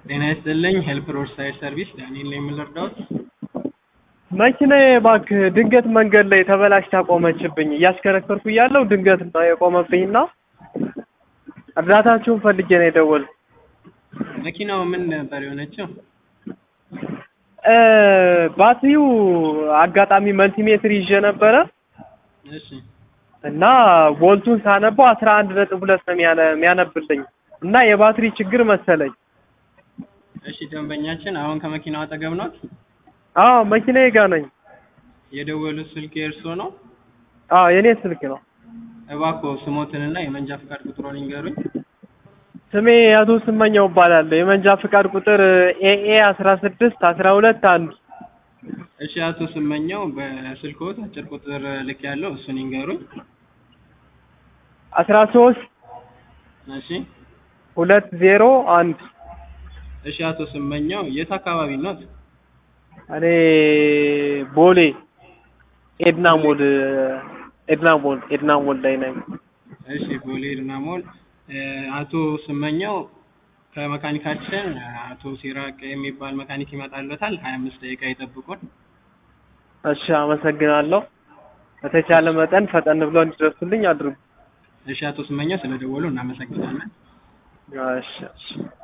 ጤና ይስጥልኝ ሄልፕ ሮድ ሳይድ ሰርቪስ ዳንኤል ነኝ የምልርዳዎት መኪናዬ እባክህ ድንገት መንገድ ላይ ተበላሽታ ቆመችብኝ። እያሽከረከርኩ እያለሁ ድንገት ነው የቆመብኝና እርዳታችሁን ፈልጌ ነው የደወልኩት። መኪናው ምን ነበር የሆነችው? እ ባትሪው አጋጣሚ መልቲሜትር ይዤ ነበረ እሺ እና ቮልቱን ሳነበው አስራ አንድ ነጥብ ሁለት ነው የሚያነ- የሚያነብልኝ እና የባትሪ ችግር መሰለኝ። እሺ ደንበኛችን አሁን ከመኪናው አጠገብ ናት። አዎ መኪናዬ ጋር ነኝ። የደወሉት ስልክ የእርሶ ነው? አዎ የኔ ስልክ ነው። እባክዎ ስሞትንና የመንጃ ፍቃድ ቁጥሮን ይንገሩኝ። ስሜ አቶ ስመኛው እባላለሁ። የመንጃ ፍቃድ ቁጥር ኤኤ አስራ ስድስት አስራ ሁለት አንድ እሺ አቶ ስመኛው በስልክዎት አጭር ቁጥር ልክ ያለው እሱን ይንገሩኝ። አስራ ሶስት እሺ ሁለት ዜሮ አንድ እሺ አቶ ስመኛው የት አካባቢ ኖት? እኔ ቦሌ ኤድና ሞል ኤድና ሞል ኤድና ሞል ላይ ነኝ። እሺ ቦሌ ድና ሞል እ አቶ ስመኛው ከመካኒካችን አቶ ሲራቅ የሚባል መካኒክ ይመጣልዎታል። ሀያ አምስት ደቂቃ ይጠብቁን። እሺ አመሰግናለሁ። በተቻለ መጠን ፈጠን ብለው እንዲደርሱልኝ አድርጉ። እሺ አቶ ስመኛው ስለደወሉ እናመሰግናለን። እሺ እሺ